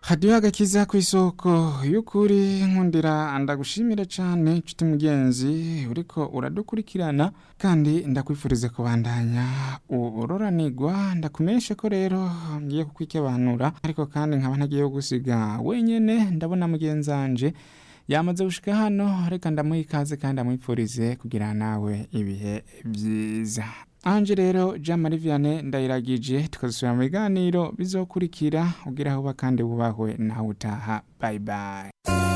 hadiyo agakiza ku isoko y'ukuri nkundira ndagushimira cyane nshuti mugenzi uriko uradukurikirana kandi ndakwifuriza kubandanya uroranigwa ndakumenyeshe ko rero ngiye kukwikebanura ariko kandi nkaba ntagiye gusiga wenyene ndabona mugenzanje yamaze gushika hano reka ndamuha ikaze kandi amwipfurize kugira nawe ibihe byiza anje rero jean marie vianney ndayiragije tukazisubira mu biganiro bizokurikira ugira aho uba kandi wubahwe nawe utaha bye bye